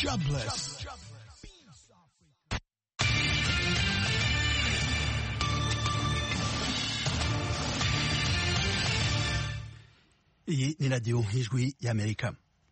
Jobless. Iyi ni radiyo y'ijwi y'amerika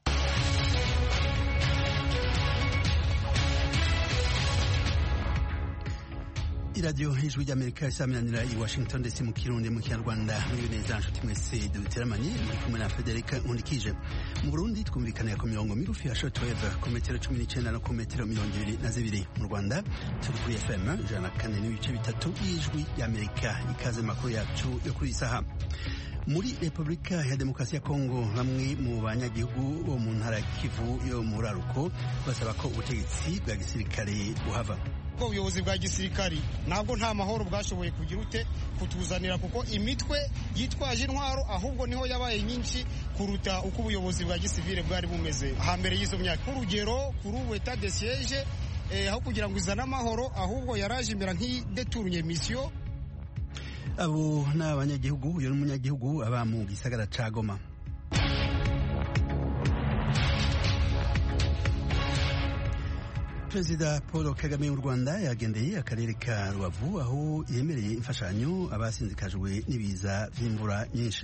iradiyo y'ijwi ry'amerika isaminanira i washington ndetse mu kirundi mu kinyarwanda muri neza nshuti mwese duteramanye muri kumwe na federica nkundikije mu burundi twumvikanira ku mirongo migufi ya shortwave ku metero cumi n'icyenda no ku metero mirongo ibiri na zibiri mu rwanda turi kuri fm ijana na kane n'ibice bitatu y'ijwi ry'amerika ikaze makuru yacu yo kuri iyi saha muri repubulika ya demokarasi ya kongo bamwe mu banyagihugu bo mu ntara ya kivu yo mu raruko basaba ko ubutegetsi bwa gisirikare buhava ubwo ubuyobozi bwa gisirikari ntabwo nta mahoro bwashoboye kugira ute kutuzanira kuko imitwe yitwaje intwaro ahubwo niho yabaye nyinshi kuruta uko ubuyobozi bwa gisivile bwari bumeze hambere y'izo myaka nk'urugero kuri ubu eta de siege aho kugira ngo izane amahoro ahubwo yaraje imbere nk'ideturunye misiyo abo ni abanyagihugu uyu ni umunyagihugu aba mu gisagara ca goma perezida paul kagame w'u rwanda yagendeye akarere ka rubavu aho yemereye imfashanyo abasinzikajwe n'ibiza vy'imvura nyinshi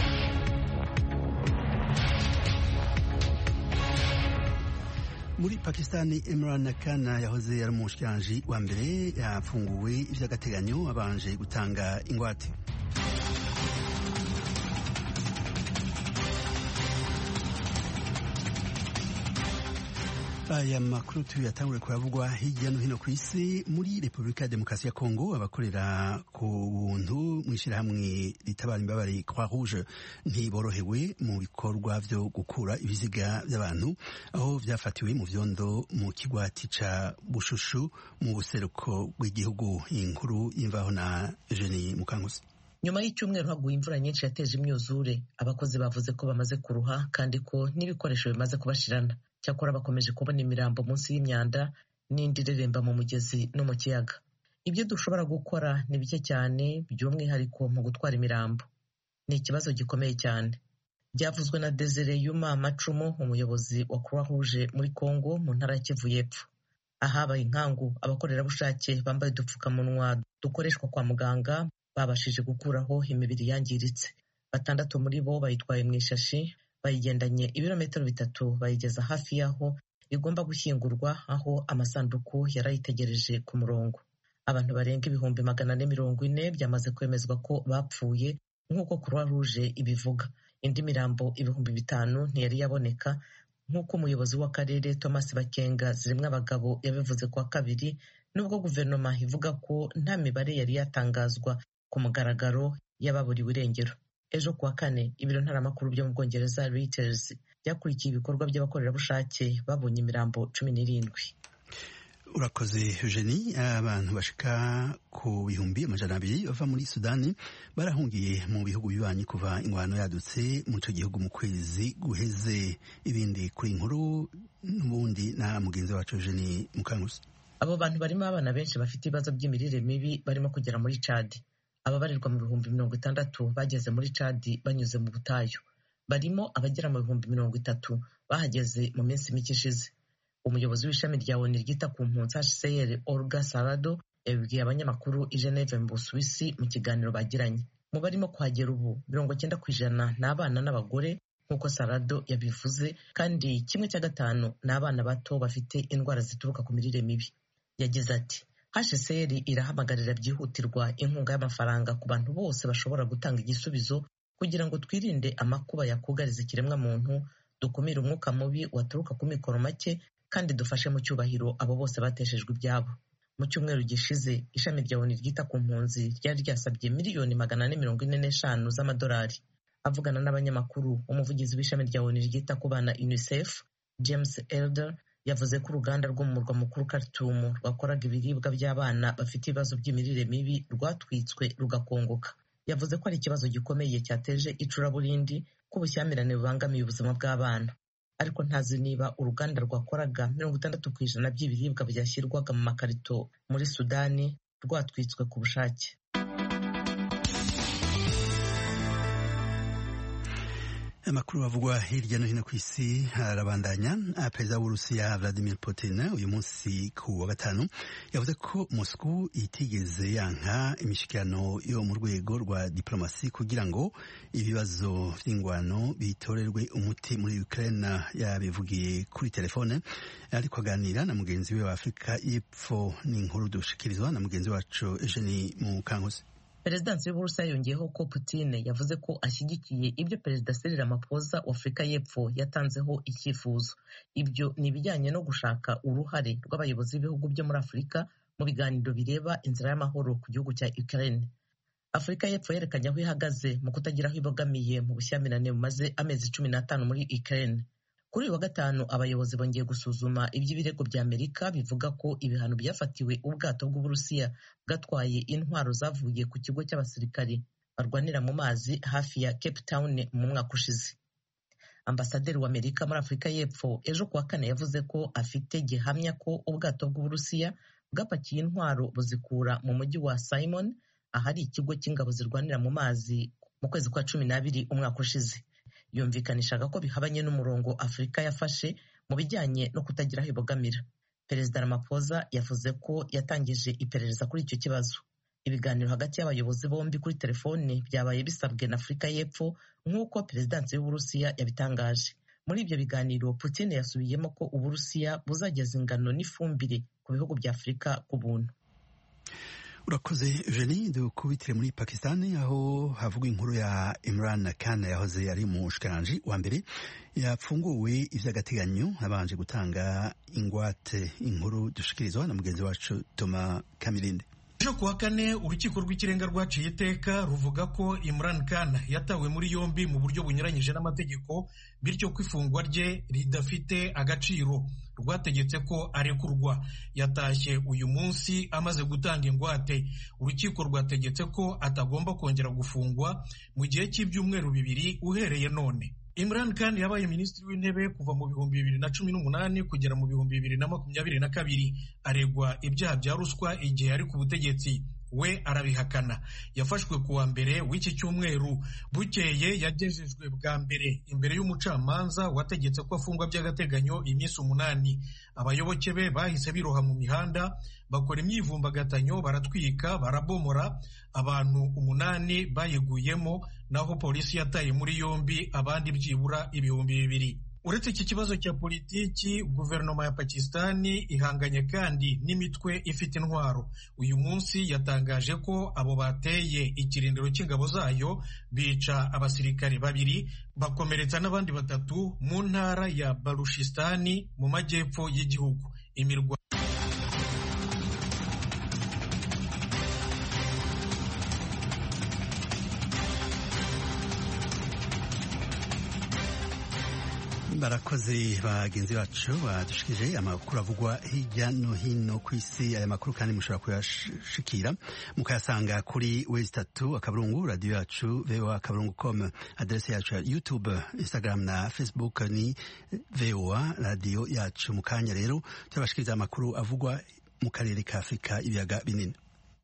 muri pakistani imran khan yahoze ari umushikiranji wa mbere yafunguwe ivy'agateganyo abanje gutanga ingwate aya makuru tuyatangure kuravugwa hirya no hino ku isi muri repubulika ya demokarasi ya kongo abakorera ku buntu mu ishyirahamwe ritabara imbabare croix rouge ntiborohewe mu bikorwa vyo gukura ibiziga by'abantu aho vyafatiwe mu vyondo mu kigwati ca bushushu mu buseruko bw'igihugu inkuru y'imvaho na eugenie mukangusi nyuma y'icyumweru haguye imvura nyinshi yateje imyuzure abakozi bavuze ko bamaze kuruha kandi ko n'ibikoresho bimaze kubashirana cyakora bakomeje kubona imirambo munsi y'imyanda n'indi ireremba mu mugezi no mu kiyaga ibyo dushobora gukora ni bike cyane by'umwihariko mu gutwara imirambo ni ikibazo gikomeye cyane byavuzwe na desire yuma macumu umuyobozi wa croix rouge muri congo mu ntara ya kivu y'epfo ahabaye inkangu abakorerabushake bambaye udupfukamunwa dukoreshwa kwa muganga babashije gukuraho imibiri yangiritse batandatu muri bo bayitwaye mu ishashi bayigendanye ibirometero bitatu bayigeza hafi y'aho igomba gushyingurwa aho amasanduku yari ayitegereje ku murongo abantu barenga ibihumbi magana ane mirongo ine byamaze kwemezwa ko bapfuye nk'uko croix rouge ibivuga indi mirambo ibihumbi bitanu ntiyari yaboneka nk'uko umuyobozi w'akarere thomas bakenga zirimo abagabo yabivuze kuwa kabiri nubwo guverinoma ivuga ko nta mibare yari yatangazwa ku mugaragaro y'ababuriwe irengero ejo kuwa kane ibiro ntaramakuru byo mu bwongereza Reuters byakurikiye ibikorwa by'abakorerabushake babonye imirambo cumi n'irindwi urakoze eugenie abantu bashika ku bihumbi amajana abiri bava muri sudani barahungiye mu bihugu bibanyi kuva ingwano yadutse mu ico gihugu mu kwezi guheze ibindi kuri inkuru n'ubundi na mugenzi wacu eugenie mukangusi abo bantu barimo abana benshi bafite ibibazo by'imirire mibi barimo kugera muri cadi ababarirwa mu bihumbi mirongo itandatu bageze muri cadi banyuze mu butayu barimo abagera mu bihumbi mirongo itatu bahageze mu minsi mike ishize umuyobozi w'ishami rya oni ryita ku mpunzi hcr olga sarado yabibwiye abanyamakuru i geneve mu busuwisi mu kiganiro bagiranye mu barimo kuhagera ubu mirongo cyenda ku ijana ni abana n'abagore nk'uko sarado yabivuze kandi kimwe cya gatanu ni abana bato bafite indwara zituruka ku mirire mibi yagize ati hcr irahamagarira byihutirwa inkunga y'amafaranga ku bantu bose bashobora gutanga igisubizo kugira ngo twirinde amakuba yakugariza ikiremwa muntu dukumire umwuka mubi waturuka ku mikoro make kandi dufashe mu cyubahiro abo bose bateshejwe ibyabo mu cyumweru gishize ishami rya oni ryita ku mpunzi ryari ryasabye miliyoni magana ane mirongo ine n'eshanu z'amadolari avugana n'abanyamakuru umuvugizi w'ishami rya oni ryita ku bana unicef james elder yavuze ko uruganda rwo mu murwa mukuru Khartoum rwakoraga ibiribwa by'abana bafite ibibazo by'imirire mibi rwatwitswe rugakongoka yavuze ko ari ikibazo gikomeye cyateje icuraburindi ko ubushyamirane bubangamiye ubuzima bw'abana ariko ntazi niba uruganda rwakoraga mirongo itandatu ku ijana by'ibiribwa byashyirwaga mu makarito muri sudani rwatwitswe ku bushake amakuru avugwa hirya no hino ku isi arabandanya perezida w'uburusiya vladimir putin uyu munsi ku wa gatanu yavuze ko moscow itigeze yanka imishyikirano yo mu rwego rwa diplomasi kugira ngo ibibazo vy'ingwano bitorerwe umuti muri ukraine yabivugiye kuri telefone ariko aganira na mugenzi we wa afurika y'epfo n'inkuru dushikirizwa na mugenzi wacu eugenie mukankusi perezidansi y'uburusiya yongeyeho ko Putin yavuze ko ashyigikiye ibyo perezida Cyril Ramaphosa wa Afurika y'Epfo yatanzeho icyifuzo ibyo ni ibijyanye no gushaka uruhare rw'abayobozi b'ibihugu byo muri Afurika mu biganiro bireba inzira y'amahoro ku gihugu cya Ukraine Afurika y'Epfo yerekanye aho ihagaze mu kutagira aho ibogamiye mu bushyamirane bumaze amezi cumi n'atanu muri Ukraine kuri uyu wa gatanu abayobozi bongeye gusuzuma iby'ibirego bya amerika bivuga ko ibihano byafatiwe ubwato bw'uburusiya bwatwaye intwaro zavuye ku kigo cy'abasirikari barwanira mu mazi hafi ya cape town mu mwaka ushize ambasaderi wa amerika muri afurika y'epfo ejo kuwa kane yavuze ko afite gihamya ko ubwato bw'uburusiya bwapakiye intwaro buzikura mu mujyi wa simon ahari ikigo cy'ingabo zirwanira mu mazi mu kwezi kwa cumi n'abiri umwaka ushize yumvikanishaga ko bihabanye n'umurongo afurika yafashe mu bijyanye no kutagira aho ibogamira perezida ramaphosa yavuze ko yatangije iperereza kuri icyo kibazo ibiganiro hagati y'abayobozi bombi kuri telefone byabaye bisabwe na afurika y'epfo nk'uko perezidansi y'uburusiya yabitangaje muri ibyo biganiro putin yasubiyemo ko uburusiya buzageza ingano n'ifumbire ku bihugu bya afurika ku buntu urakoze jeni dukubitire muri pakistan aho havugwa inkuru ya imran khan yahoze ari umushikiranganji wa mbere yapfunguwe ivy'agateganyo abanje gutanga ingwate inkuru dushikirizwa na mugenzi wacu toma kamirinde ejo kuwa kane urukiko rw'ikirenga rwaciye iteka ruvuga ko imran khan yatawe muri yombi mu buryo bunyuranyije n'amategeko bityo ko ifungwa rye ridafite agaciro rwategetse ko arekurwa yatashye uyu munsi amaze gutanga ingwate urukiko rwategetse ko atagomba kongera gufungwa mu gihe cy'ibyumweru bibiri uhereye none Imran Khan yabaye minisitiri w'intebe kuva mu bihumbi bibiri na cumi n'umunani kugera mu bihumbi bibiri na makumyabiri na kabiri aregwa ibyaha bya ruswa igihe ari ku butegetsi we arabihakana yafashwe ku wa mbere w'iki cyumweru bukeye yagejejwe bwa mbere imbere y'umucamanza wategetse ko afungwa by'agateganyo iminsi umunani abayoboke be bahise biroha mu mihanda bakora imyivumbagatanyo baratwika barabomora abantu umunani bayiguyemo naho polisi yataye muri yombi abandi byibura ibihumbi bibiri uretse iki kibazo cya politiki guverinoma ya pakistani ihanganye kandi n'imitwe ifite intwaro uyu munsi yatangaje ko abo bateye ikirindiro cy'ingabo zayo bica abasirikare babiri bakomeretsa n'abandi batatu mu ntara ya barushistani mu majyepfo y'igihugu imirwa barakoze bagenzi bacu badushikije amakuru avugwa hirya no hino ku isi aya makuru kandi mushobora kuyashikira mukayasanga kuri wezi tatu akaburungu radiyo yacu voa akaburungu com aderesi yacu ya youtube instagram na facebook ni voa radiyo yacu mu kanya rero turabashikiriza amakuru avugwa mu karere ka afurika ibiyaga binini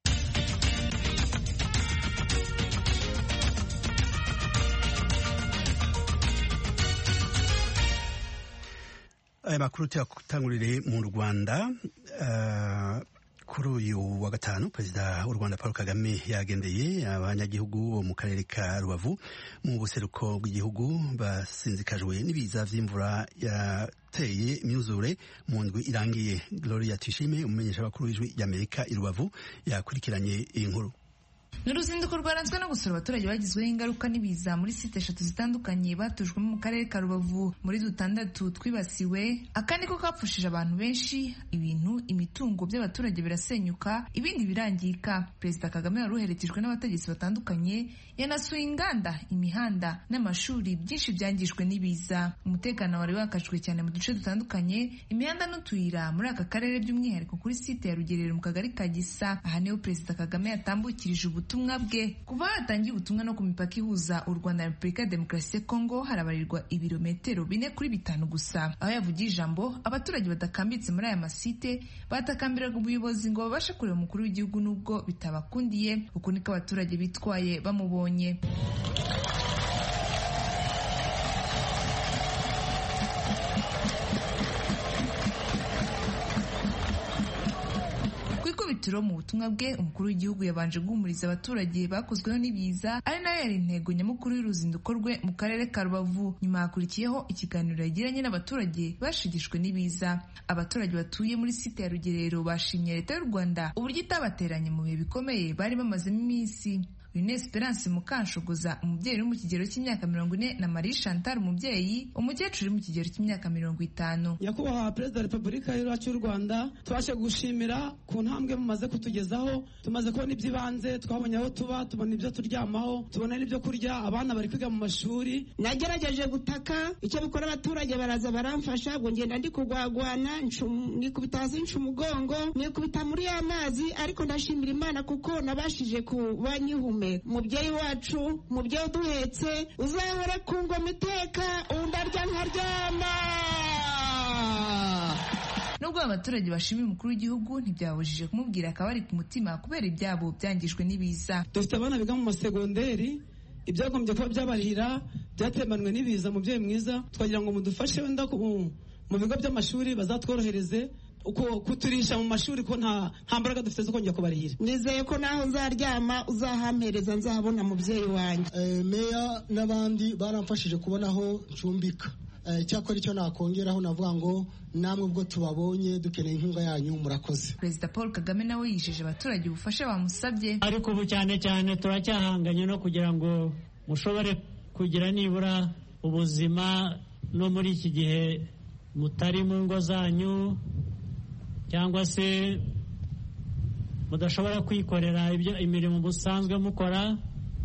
aya makuru tuyatangurire mu rwanda uh, kuri uyu wa gatanu perezida w'u rwanda paul kagame yagendeye abanyagihugu bo mu karere ka rubavu mu buseruko bw'igihugu basinzikajwe n'ibiza vy'imvura yateye imyuzure mu ndwi irangiye gloria tuyishime umumenyesha bakuru w'ijwi ry'amerika i rubavu yakurikiranye iyi nkuru ni uruzinduko rwaranzwe no gusura abaturage bagizweho ingaruka n'ibiza muri site eshatu zitandukanye batujwemo mu karere ka rubavu muri dutandatu twibasiwe aka niko kapfushije abantu benshi ibintu imitungo by'abaturage birasenyuka ibindi birangirika perezida kagame wari uherekejwe n'abategetsi batandukanye yanasuye inganda imihanda n'amashuri byinshi byangijwe n'ibiza umutekano wari wakajwe cyane mu duce dutandukanye imihanda n'utuyira muri aka karere by'umwihariko kuri site ya rugerero mu kagari ka gisa aha niho perezida kagame yatambukirije ubutumwa bwe kuva hatangiye ubutumwa no ku mipaka ihuza u rwanda na repubulika ya demokarasi ya kongo harabarirwa ibirometero bine kuri bitanu gusa aho yavugiye ijambo abaturage badakambitse muri aya masite batakambiraga ubuyobozi ngo babashe kureba umukuru w'igihugu n'ubwo bitabakundiye uku niko abaturage bitwaye bamubonye ikubitiro mu butumwa bwe umukuru w'igihugu yabanje guhumuriza abaturage bakozweho n'ibiza ari nayo yari intego nyamukuru y'uruzinduko rwe mu karere ka rubavu nyuma hakurikiyeho ikiganiro yagiranye n'abaturage bashigishwe n'ibiza abaturage batuye muri site ya rugerero bashimye leta y'u rwanda uburyo itabateranye mu bihe bikomeye bari bamazemo iminsi Une Esperance Mukanshogoza umubyeyi uri mu kigero cy'imyaka mirongo ine na Marie Chantal umubyeyi umukecuru uri mu kigero cy'imyaka mirongo itanu nyakubahwa perezida wa repubulika yacu y'u rwanda tubashe gushimira ku ntambwe mumaze kutugezaho tumaze kubona iby'ibanze twabonye aho tuba tubona ibyo turyamaho tubona n'ibyo kurya abana bari kwiga mu mashuri nagerageje gutaka icyo bikora abaturage baraza baramfasha ngo ngenda ndi kugwagwana nikubita hasi nca umugongo nikubita muri ya mazi ariko ndashimira imana kuko nabashije kuba nyihume mubyeyi wacu mubyeyi uduhetse uzahora ku ngoma iteka undi arya nkaryama nubwo abaturage bashimiye umukuru w'igihugu ntibyabujije kumubwira akabari ku mutima kubera ibyabo byangijwe n'ibiza dufite abana biga mu masegonderi ibyagombye kuba byabarihira byatemanwe n'ibiza mubyeyi mwiza twagira ngo mudufashe wenda mu bigo by'amashuri bazatworohereze uko kuturisha mu mashuri ko nta nta mbaraga dufite zo kongera kubarihira nizeye ko naho nzaryama uzahampereza nzahabona mubyeyi wanjye meya n'abandi baramfashije kubona aho ncumbika icyakora icyo nakongeraho navuga ngo namwe ubwo tubabonye dukeneye inkunga yanyu murakoze perezida paul kagame nawe yijeje abaturage ubufasha bamusabye ariko ubu cyane cyane turacyahanganye no kugira ngo mushobore kugira nibura ubuzima no muri iki gihe mutari mu ngo zanyu cyangwa se mudashobora kwikorera ibyo imirimo musanzwe mukora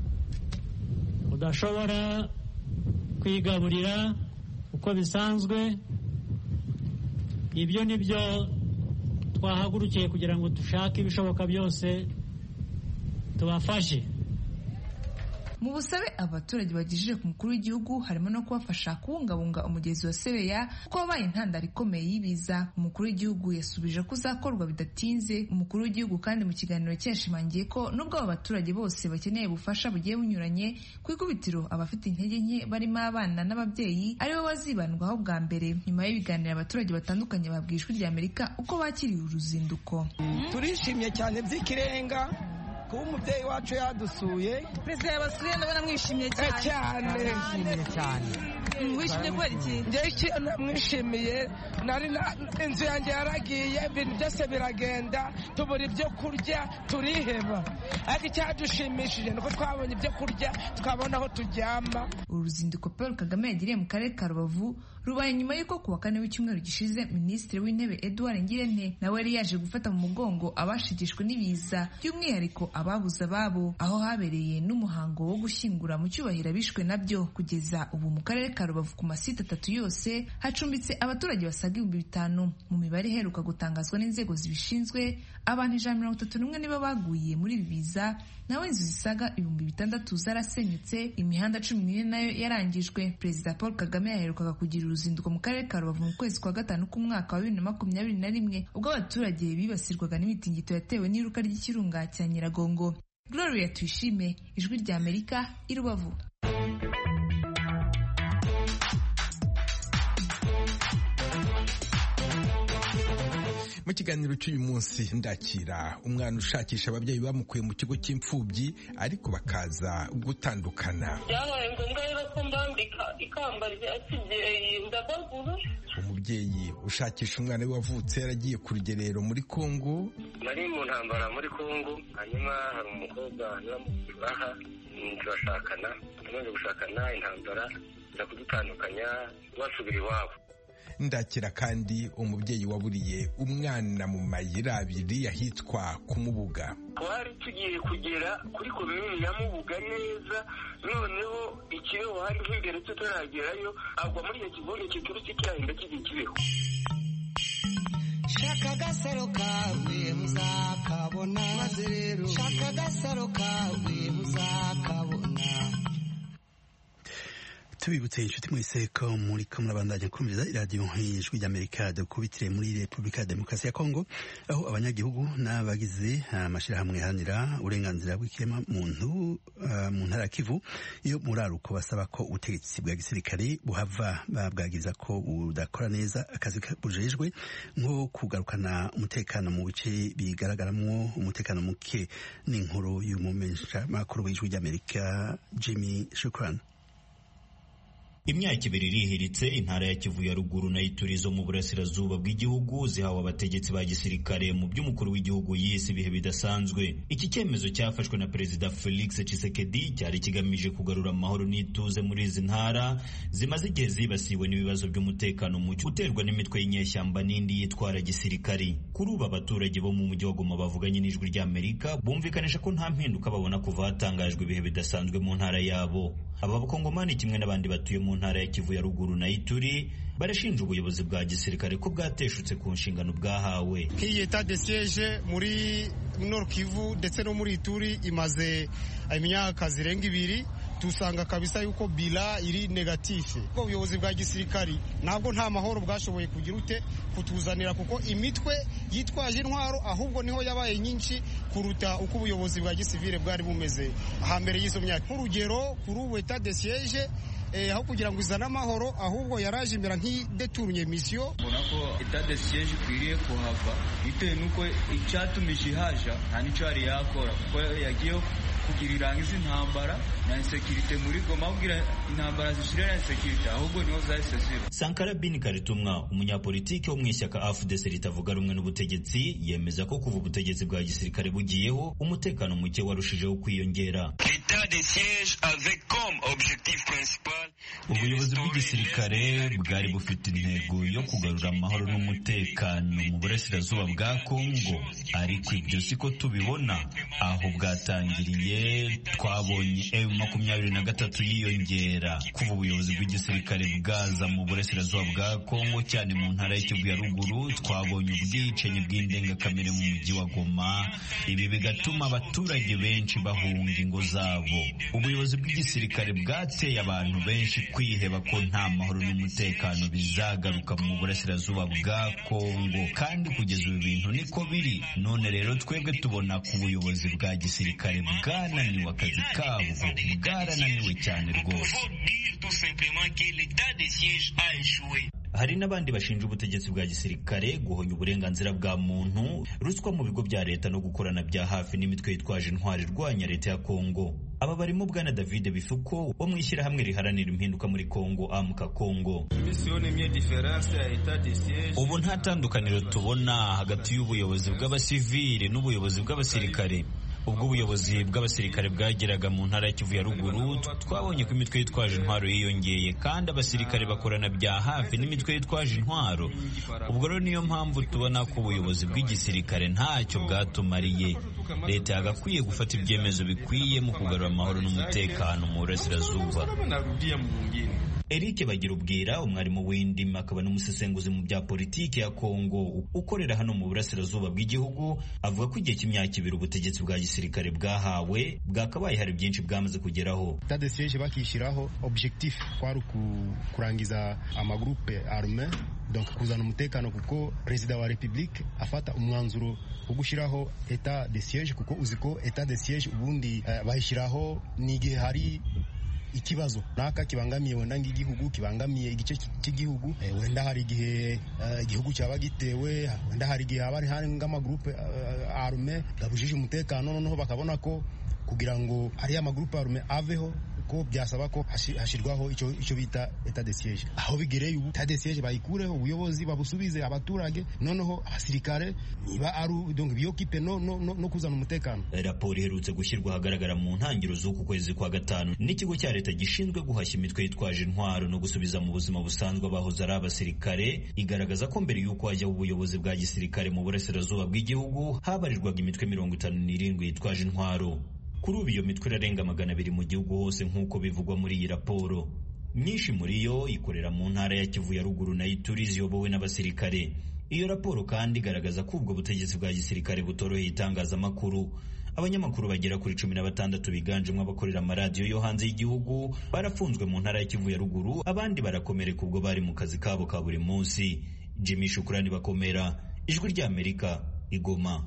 mudashobora kwigaburira uko bisanzwe ibyo ni byo twahagurukiye kugira ngo dushake ibishoboka byose tubafashe mu busabe abaturage bagejeje ku mukuru w'igihugu harimo no kubafasha kubungabunga umugezi wa sebeya kuko wabaye intandaro ikomeye y'ibiza umukuru w'igihugu yasubije ko uzakorwa bidatinze umukuru w'igihugu kandi mu kiganiro cye yashimangiye ko nubwo abo baturage bose bakeneye ubufasha bugiye bunyuranye ku ikubitiro abafite intege nke barimo abana n'ababyeyi aribo bazibandwaho bwa mbere nyuma y'ibiganiro abaturage batandukanye babwiye ijwi rya amerika uko bakiriye uruzinduko turishimye cyane by'ikirenga kuba umubyeyi wacu yadusuye perezida yabasuye ndabona mwishimye cyane cyane cyane wishimye kubera iki njye mwishimiye nari inzu yanjye yaragiye ibintu byose biragenda tubura ibyo kurya turiheba ariko icyadushimishije ni uko twabonye ibyo kurya twabona aho turyama uru ruzinduko paul kagame yagiriye mu karere ka rubavu rubaye nyuma y'uko ku wa kane w'icyumweru gishize minisitiri w'intebe edouard ngirente nawe yari yaje gufata mu mugongo abashigishwe n'ibiza by'umwihariko ababuze ababo aho habereye n'umuhango wo gushyingura mu cyubahiro abishwe nabyo kugeza ubu mu karere ka rubavu ku masite atatu yose hacumbitse abaturage basaga ibihumbi bitanu mu mibare iheruka gutangazwa n'inzego zibishinzwe abantu ijana mirongo itatu n'umwe nibo baguye muri ibi biza naho inzu zisaga ibihumbi bitandatu zarasenyutse imihanda cumi n'ine nayo yarangijwe perezida paul kagame yaherukaga kugira uruzinduko mu karere ka rubavu mu kwezi kwa gatanu k'umwaka wa bibiri na makumyabiri na rimwe ubwo abaturage bibasirwaga n'imitingito yatewe n'iruka ry'ikirunga cya nyiragongo gloria tuyishime ijwi rya amerika i rubavu mu kiganiro cy'uyu munsi ndakira umwana ushakisha ababyeyi bamukuye mu kigo cy'imfubyi ariko bakaza gutandukana byabaye ngombwa rero ko mbambika ikamba rya kibyeyi ndabagura umubyeyi ushakisha umwana we wavutse yaragiye ku rugerero muri kongo nari mu ntambara muri kongo hanyuma hari umukobwa aha turashakana tumaze gushakana intambara iza kudutandukanya basubira iwabo ndakira kandi umubyeyi waburiye umwana mu mayira abiri ahitwa kumubuga twari tugiye kugera kuri komini ya mubuga neza noneho ikibeho hari nk'imbere tutaragerayo agwa muri icyo kivunge kiturutse kirahinda kijya kibeho shaka agasaro kawe muzakabona maze rero shaka agasaro kawe muzakabona tubibutse inshuti mwese ko muri ko murabandanya kumviriza iradiyo ijwi ry'amerika dukubitire muri repubulika ya demokarasi ya kongo aho abanyagihugu n'abagize amashyirahamwe aharanira uburenganzira bw'ikirema muntu uh, mu ntara ya kivu iyo muraruko basaba ko ubutegetsi bwa gisirikare buhava babwagiza ko budakora neza akazi bujejwe nko kugarukana umutekano mu bice bigaragaramo umutekano muke n'inkuru y'umumenyeshamakuru w'ijwi ry'amerika jimmy shukran imyaka ibiri irihiritse intara ya kivu ya ruguru na iturizo mu burasirazuba bw'igihugu zihawe abategetsi ba gisirikare mu by'umukuru w'igihugu yise ibihe bidasanzwe iki cyemezo cyafashwe na perezida felix tshisekedi cyari kigamije kugarura amahoro n'ituze muri izi ntara zimaze igihe zibasiwe n'ibibazo by'umutekano muke uterwa n'imitwe y'inyeshyamba n'indi yitwara gisirikari kuri ubu abaturage bo mu mujyi wa goma bavuganye n'ijwi ry'amerika bumvikanisha ko nta mpinduka babona kuva hatangajwe ibihe bidasanzwe mu ntara yabo aba bakongomani kimwe n'abandi batuye mu ntara ya Kivu ya ruguru na Ituri barashinja ubuyobozi bwa gisirikare ko bwateshutse ku nshingano bwahawe nk'iyi etat de siege muri Nord Kivu ndetse no muri Ituri imaze imyaka zirenga ibiri tusanga kabisa yuko bila iri negatife ko ubuyobozi bwa gisirikari ntabwo nta mahoro bwashoboye kugira ute kutuzanira kuko imitwe yitwaje intwaro ahubwo niho yabaye nyinshi kuruta uko ubuyobozi bwa gisivile bwari bumeze hambere y'izo myaka nk'urugero kuri ubu etat de siege aho kugira ngo izane amahoro ahubwo yaraje imbere nk'ideturunye misiyo mbona ko etat de siege ikwiriye kuhava bitewe n'uko icyatumije ihaja nta n'icyo yari yakora kuko yagiye kugira irangiza intambara na insekirite muri goma abwira intambara zishira na insekirite ahubwo niho zahise ziba sankara bin karitumwa umunyapolitiki wo mu ishyaka afudese ritavuga rumwe n'ubutegetsi yemeza ko kuva ubutegetsi bwa gisirikare bugiyeho umutekano muke warushijeho kwiyongera ubuyobozi bw'igisirikare bwari bufite intego yo kugarura amahoro n'umutekano mu burasirazuba bwa kongo ariko ibyo siko tubibona aho bwatangiriye twabonye emu makumyabiri na gatatu yiyongera kuva ubuyobozi bw'igisirikare bwaza mu burasirazuba bwa kongo cyane mu ntara y'ikivu ya ruguru twabonye ubwicanyi bw'indengakamere mu mujyi wa goma ibi bigatuma abaturage benshi bahunga ingo zabo ubuyobozi bw'igisirikare bwateye abantu benshi kwiheba ko nta mahoro n'umutekano bizagaruka mu burasirazuba bwa kongo kandi kugeza ubu bintu niko biri none rero twebwe tubona ko ubuyobozi bwa gisirikare bwananiwe akazi kabwo bwarananiwe cyane rwose hari n'abandi bashinja ubutegetsi bwa gisirikare guhonya uburenganzira bwa muntu ruswa mu bigo bya leta no gukorana bya hafi n'imitwe yitwaje intwari irwanya leta ya kongo aba barimo bwana david bifuko wo mu ishyirahamwe riharanira impinduka muri kongo amuka kongo ubu nta tandukaniro tubona hagati y'ubuyobozi bw'abasivili n'ubuyobozi bw'abasirikare ubwo ubuyobozi bw'abasirikare bwageraga mu ntara ya Kivu ya ruguru twabonye ko imitwe yitwaje intwaro yiyongeye kandi abasirikare bakorana bya hafi n'imitwe yitwaje intwaro ubwo rero niyo mpamvu tubona ko ubuyobozi bw'igisirikare ntacyo bwatumariye leta yagakwiye gufata ibyemezo bikwiye mu kugarura amahoro n'umutekano mu burasirazuba Eric Bagira ubwira umwarimu w'indimi akaba n'umusesenguzi mu bya politiki ya Kongo ukorera hano mu burasirazuba bw'igihugu avuga ko igihe cy'imyaka ibiri ubutegetsi bwa gisirikare bwahawe bwakabaye hari byinshi bwamaze kugeraho tade siege bakishyiraho objectif kwari kurangiza amagrupe arme donc kuzana umutekano kuko perezida wa republique afata umwanzuro wo gushyiraho etat de siege kuko uzi ko etat de siege ubundi uh, bayishyiraho n'igihe hari ikibazo naka kibangamiye wenda ng'igihugu kibangamiye igice cy'igihugu eh, wenda hari igihe igihugu uh, cyaba gitewe wenda hari igihe haba hari nk'amagrupe uh, arme gabujije umutekano noneho bakabona ko kugira ngo ariya magrupe arme aveho ko byasaba ko hashyirwaho icyo icyo bita etat de siege aho bigereye ubu etat de siege bayikureho ubuyobozi babusubize abaturage noneho abasirikare niba ari donc biyokipe no, no, no, no kuzana umutekano raporo iherutse gushyirwa ahagaragara mu ntangiriro z'uku kwezi kwa gatanu n'ikigo cya leta gishinzwe guhashya imitwe yitwaje intwaro no gusubiza mu buzima busanzwe abahoze ari abasirikare igaragaza ko mbere y'uko hajyaho ubuyobozi bwa gisirikare mu burasirazuba bw'igihugu habarirwaga imitwe mirongo itanu n'irindwi yitwaje intwaro kuri ubu iyo mitwe irarenga magana abiri mu gihugu hose nk'uko bivugwa muri iyi raporo myinshi muri yo ikorera mu ntara ya kivu ya ruguru na ituri ziyobowe n'abasirikare iyo raporo kandi igaragaza ko ubwo butegetsi bwa gisirikare butoroheye itangazamakuru abanyamakuru bagera kuri cumi na batandatu biganjemo abakorera amaradiyo yo hanze y'igihugu barafunzwe mu ntara ya Kivu ya ruguru abandi barakomereka ubwo bari mu kazi kabo ka buri munsi Jimmy Shukrani bakomera ijwi ry'Amerika igoma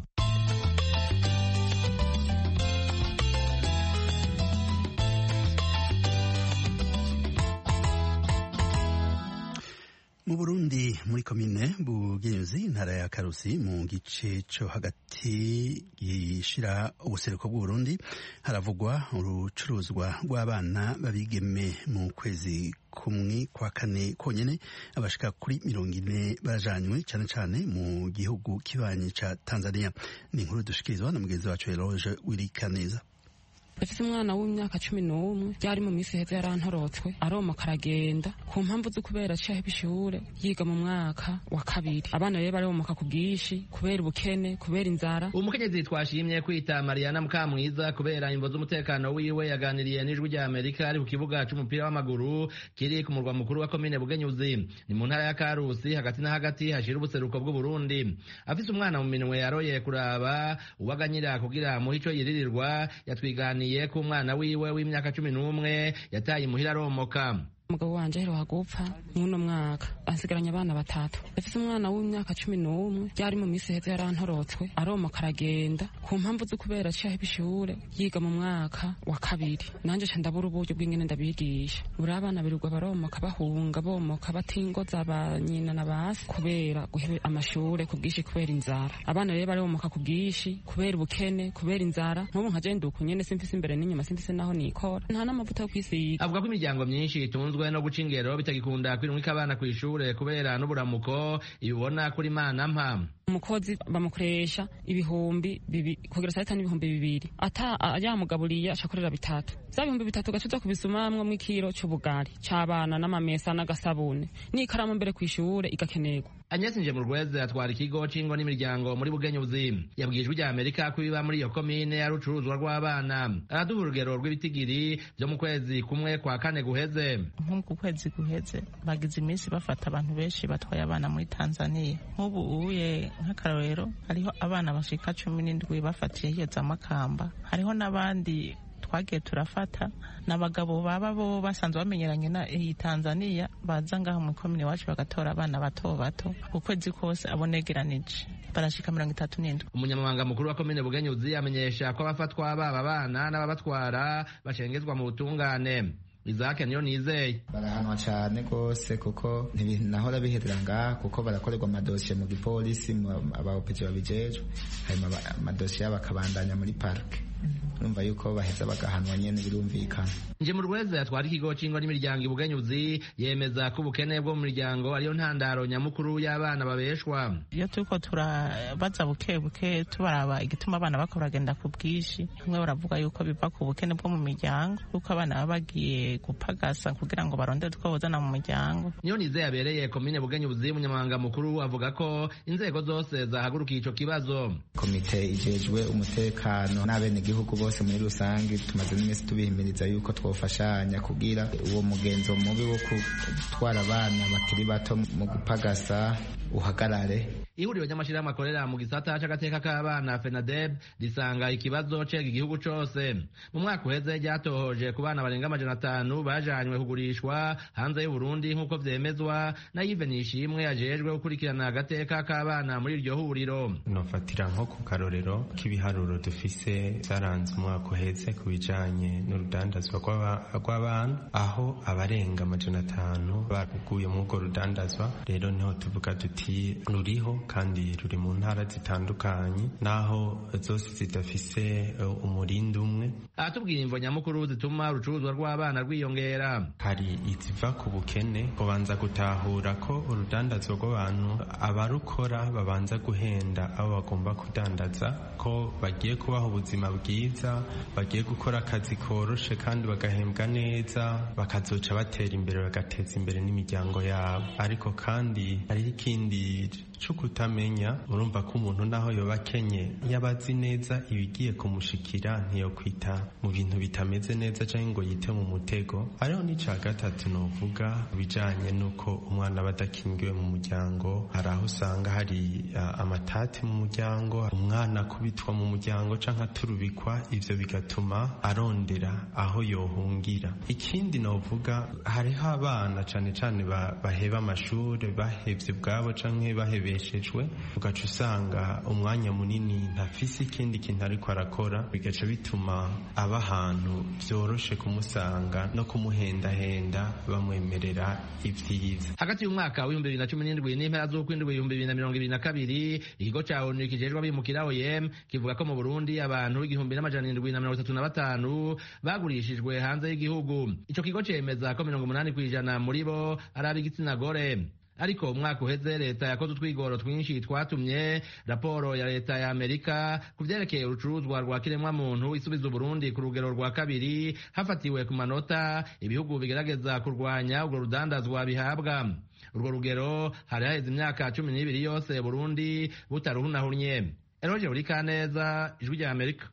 mu burundi muri komine bugenzi intara ya karusi mu gice cyo hagati gishira ubuseruko bw'uburundi haravugwa urucuruzwa rw'abana babigeme mu kwezi kumwe kwa kane konyene abashika kuri mirongo ine barajanywe cyane cyane mu gihugu kibanyi ca tanzania ni inkuru dushikirizwa na mugenzi wacu eloge wirikaneza Ese umwana w'imyaka cumi n'umwe byari mu minsi heza yarantorotswe aromoka aragenda ku mpamvu zo kubera aciye ishure yiga mu mwaka wa kabiri abana rero baromoka ku bwinshi kubera ubukene kubera inzara umukenyezi twashimye kwita Mariana Mukamwiza kubera imvo z'umutekano wiwe yaganiriye n'ijwi rya Amerika ari ku kibuga c'umupira w'amaguru kiri ku murwa mukuru wa komine Bugenyuzi ni mu ntara ya Karusi hagati na hagati hashira ubuseruko bw'u Burundi afise umwana mu minwe yaroye kuraba uwaganyira kugira muhe ico yiririrwa yatwiganiye yataniye ku mwana wiwe w'imyaka cumi n'umwe yataye imuhira aromoka umugabo wanje aheruka gupfa mw'uno mwaka ansigaranye abana batatu afise umwana w'imyaka cumi n'umwe byari mu minsi heza yarantorotswe aromoka aragenda ku mpamvu zo kubera aciye ishure yiga mu mwaka wa kabiri nanje ca ndabura uburyo bw'ingene ndabigisha buri abana birirwa baromoka bahunga bomoka batingoza ba nyina na basi kubera guhebe amashure ku bwinshi kubera inzara abana rero baromoka ku bwinshi kubera ubukene kubera inzara nk'ubu nka je nduku nyene simfise imbere n'inyuma simfise naho nikora nta n'amavuta yo kwisiga avuga ko imiryango myinshi itunzwe no guca ingero bitagikunda kwirumika abana kw'ishure kubera n'uburamuko ibibona kuri mana mpa umukozi bamukoresha ibihumbi bibi kugira saa sita n'ibihumbi bibiri ata yamugaburiye acakorera bitatu vya bihumbi bitatu gacuza kubisumamwo mw'ikiro c'ubugari c'abana n'amamesa n'agasabune n'ikaramu mbere kw'ishure igakenerwa Agnes Njemurweze atwara ikigo c'ingo n'imiryango muri Bugenyuzi yabwiye ijwi rya Amerika ko biba muri iyo komine ari urucuruzwa rw'abana araduha urugero rw'ibitigiri vyo mu kwezi kumwe kwa kane guheze nko ku kwezi guheze bagize iminsi bafata abantu benshi batwaye abana muri Tanzania nk'ubu uye nk'akarorero hariho abana bashika cumi n'indwi bafatiye hiyo za Makamba hariho n'abandi twagiye turafata n'abagabo baba bo basanzwe bamenyeranye na iyi Tanzania baza ngaho mu komine wacu bagatora abana bato bato ukwezi kose abonegeranije barashika mirongo itatu n'indwi umunyamabanga mukuru wa komine bugenyuzi amenyesha ko abafatwa baba abana n'ababatwara bashengezwa mu butungane Isaac niyo nizeye barahanwa cyane rwose kuko ntibinahora biherera ngaha kuko barakorerwa amadosiye mu gipolisi abaopeti babijejwe hanyuma amadosiye yabo akabandanya muri parike urumva yuko baheza bagahanwa nyene birumvikana nje mu rweza yatwara ikigo c'ingo n'imiryango ibugenyuzi yemeza ko ubukene bwo mu miryango ariyo ntandaro nyamukuru y'abana babeshwa iyo turiko turabaza buke buke tubaraba igituma abana bako baragenda ku bwinshi bamwe baravuga yuko biva ku bukene bwo mu miryango kuko abana baba bagiye gupagasa kugira ngo barondere utwo bozana mu muryango niyo nize yabereye komine bugenyuzi umunyamabanga mukuru avuga ko inzego zose zahagurukiye ico kibazo komite ijejwe umutekano n'abenegihugu bose muri rusange tumaze n'iminsi tubihimiriza yuko twofashanya kugira uwo mugenzo mubi wo gutwara abana bakiri bato mu gupagasa uhagarare ihuriro ry'amashirahamwe akorera mu gisata c'agateka k'abana fenadeb risanga ikibazo cega igihugu cose mu mwaka uheze ryatohoje ku bana barenga amajana atanu bajanywe kugurishwa hanze y'uburundi nk'uko vyemezwa na yive nishimwe ajejwe gukurikirana agateka k'abana muri iryo huriro nofatira nko ku karorero k'ibiharuro dufise zaranze umwaka uheze ku bijanye n'urudandazwa rw'abana aho abarenga amajana atanu baguye muri urwo rudandazwa rero niho tuvuga duti ruriho kandi ruri mu ntara zitandukanye naho zose zidafise umurindi umwe aratubwira imvo nyamukuru zituma urucuruzwa rw'abana rwiyongera hari iziva ku bukene kubanza gutahura ko urudandazwa rw'abantu abarukora babanza guhenda abo bagomba kudandaza ko bagiye kubaha ubuzima bwiza bagiye gukora akazi koroshe kandi bagahembwa neza bakazoca batera imbere bagateza imbere n'imiryango yabo ariko kandi hariho ikindi cyo kutamenya urumva ko umuntu naho yoba akenye yaba azi neza ibigiye kumushikira ntiyokwita mu bintu bitameze neza cyangwa ngo yite mu mutego hariho n'icya gatatu novuga bijanye n'uko umwana aba adakingiwe mu muryango hari aho usanga hari uh, amatati mu muryango umwana akubitwa mu muryango canke aturubikwa ivyo bigatuma arondera aho yohungira ikindi novuga hariho abana cane cane baheba amashuri bahevye ubwabo canke bahebeshejwe ugaca usanga umwanya munini ntafise ikindi kintu ariko arakora bigaca bituma aba ahantu vyoroshe kumusanga no kumuhendahenda bamwemerera ivyiza hagati y'umwaka w'ibihumbi bibiri na cumi n'indwi n'impera z'ukwindwi ibihumbi bibiri na mirongo ibiri na kabiri ikigo ca onu kijejwe abimukira oem kivuga ko mu burundi abantu igihumbi n'amajana indwi na mirongo itatu na batanu bagurishijwe hanze y'igihugu ico kigo cemeza ko mirongo umunani kw'ijana muri bo ari ab'igitsina gore ariko umwaka uheze leta yakoze utwigoro twinshi twatumye raporo ya leta ya amerika ku vyerekeye urucuruzwa rwa kiremwamuntu isubiza uburundi ku rugero rwa kabiri hafatiwe ku manota ibihugu bigerageza kurwanya urwo rudandazwa bihabwa urwo rugero hari haheze imyaka cumi n'ibiri yose burundi butaruhunahunye eroje buri kaneza ijwi rya amerika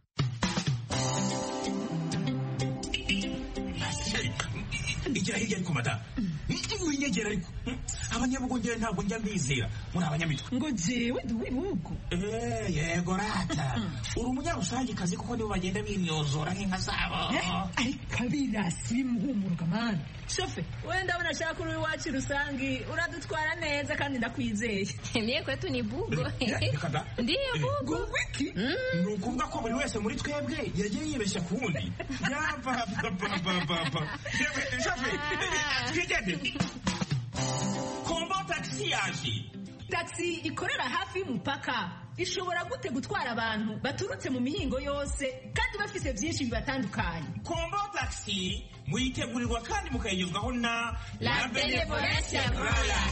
igira hirya ariko madamu winyegera ariko abanyabugongera ntabwo njya mbizera muri abanyamitwe ngo jewe ndi uw'ibihugu yego rata uri umunyarusangikazi kuko nibo bagenda bimyozora nk'inka zabo ariko abirasi bimuhumuruka mani shofe wenda ndabona ashaka uri iwacu rusangi uradutwara neza kandi ndakwizeye mie kwetu ni bugo ndiyo bugo wiki ni ukuvuga ko buri wese muri twebwe yagiye yibeshya ku wundi yapapapapapa shofe twigende kombo tagisi yaje tagisi ikorera hafi y'umupaka ishobora gute gutwara abantu baturutse mu mihingo yose kandi bafise byinshi bibatandukanye kombo tagisi muyitegurirwa kandi mukayigezwaho na la benevolencia royal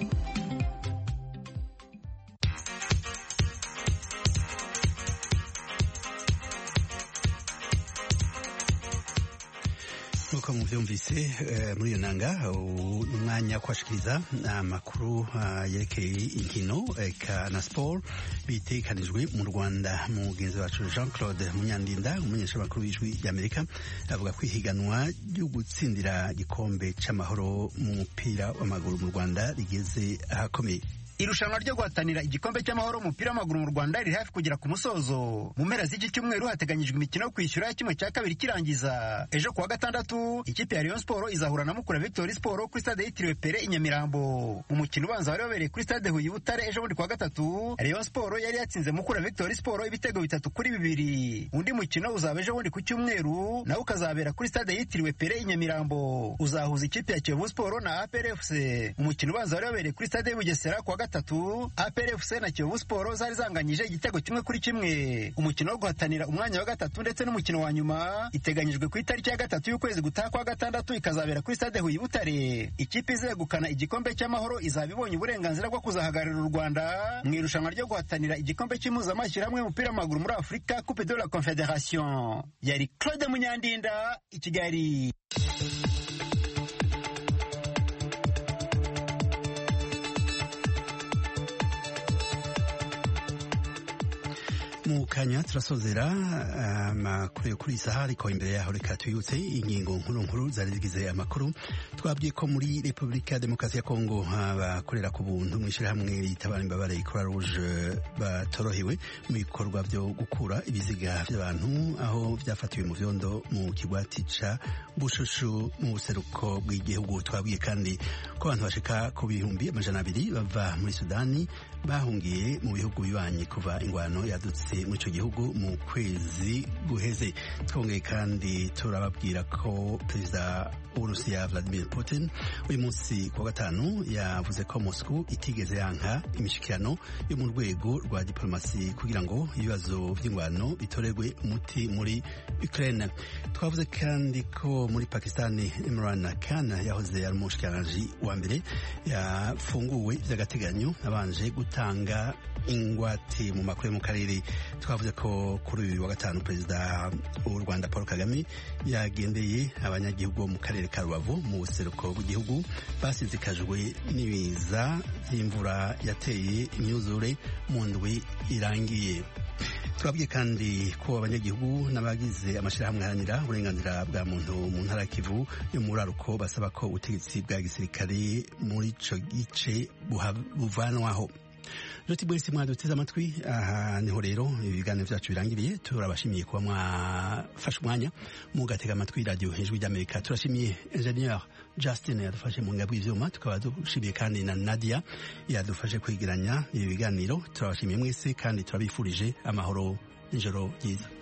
nk'uko muvyumvise muri iyo nanga ni umwanya wo kubashikiriza amakuru yerekeye inkino eka na siporo bitekanijwe mu rwanda mugenzi wacu jean claude munyandinda umumenyeshamakuru w'ijwi ry'amerika avuga ko ihiganwa ryo gutsindira igikombe c'amahoro mu mupira w'amaguru mu rwanda rigeze ahakomeye irushanwa ryo guhatanira igikombe cy'amahoro umupira w'amaguru mu rwanda riri hafi kugera ku musozo mu mpera z'iki cyumweru hateganyijwe imikino yo kwishyura kimwe cya kabiri kirangiza ejo kuwa gatandatu ikipe ya rayon sport izahura na mukura victory sport kuri stade yitiriwe pere i nyamirambo mu mukino ubanza wari wabereye kuri stade huye butare ejo bundi kuwa gatatu rayon sport yari yatsinze mukura victory sport ibitego bitatu kuri bibiri undi mukino uzaba ejo bundi ku cyumweru nawo ukazabera kuri stade yitiriwe pere i nyamirambo uzahuza ikipe ya kiyovu sport na aprfc umukino ubanza wari wabereye kuri stade y'ubugesera kuwa gatatu APRFC na Kiyovu Sport zari zanganyije igitego kimwe kuri kimwe umukino wo guhatanira umwanya wa gatatu ndetse n'umukino wa nyuma iteganyijwe ku itariki ya gatatu y'ukwezi gutaha kwa gatandatu ikazabera kuri stade Huye Butare ikipe izegukana igikombe cy'amahoro izaba ibonye uburenganzira bwo kuzahagararira u Rwanda mu irushanwa ryo guhatanira igikombe cy'impuzamashyirahamwe y'umupira w'amaguru muri Afurika Coupe de la Confederation yari Claude Munyandinda i Kigali mu kanya turasozera amakuru yo kuri iyi saha ariko imbere yaho reka tuyutse ingingo nkuru nkuru zari zigize amakuru twabwiye ko muri repubulika ya demokarasi ya kongo abakorera ku buntu mu ishyirahamwe ritabara imbabare croix rouge batorohewe mu bikorwa byo gukura ibiziga by'abantu aho byafatiwe mu vyondo mu kigwati ca bushushu mu buseruko bw'igihugu twabwiye kandi ko abantu bashika ku bihumbi amajana abiri bava muri sudani bahungiye mu bihugu bibanyi kuva ingwano yadutse muri icyo gihugu mu kwezi guheze twongeye kandi turababwira ko perezida w'uburusiya vladimir putin uyu munsi ku wa gatanu yavuze ko moscow itigeze yanka imishyikirano yo mu rwego rwa diplomasi kugira ngo ibibazo by'ingwano bitorerwe umuti muri ukraine twavuze kandi ko muri pakistani imran khan yahoze ari umushikiranganji wa mbere yafunguwe by'agateganyo abanje gutanga ingwate mu makuru yo mu karere twavuze ko kuri uyu wa gatanu perezida w'u rwanda paul kagame yagendeye abanyagihugu bo mu karere ka rubavu mu buseruko bw'igihugu basizikajwe n'ibiza by'imvura yateye imyuzure mu ndwi irangiye turabwiye kandi ko abanyagihugu n'abagize amashyirahamwe aharanira uburenganzira bwa muntu mu ntara ya kivu yo mu buraruko basaba ko ubutegetsi bwa gisirikare muri ico gice buvanwaho Joti bwese mwaduteze amatwi aha niho rero ibiganiro vyacu birangiriye turabashimiye kuba mwafashe umwanya mugatega amatwi radio hejuru ry'Amerika turashimiye ingenieur Justin yadufashe mu ngabwi ivyuma tukaba dushimiye kandi na Nadia yadufashe kwegeranya ibi biganiro turabashimiye mwese kandi turabifurije amahoro n'ijoro ryiza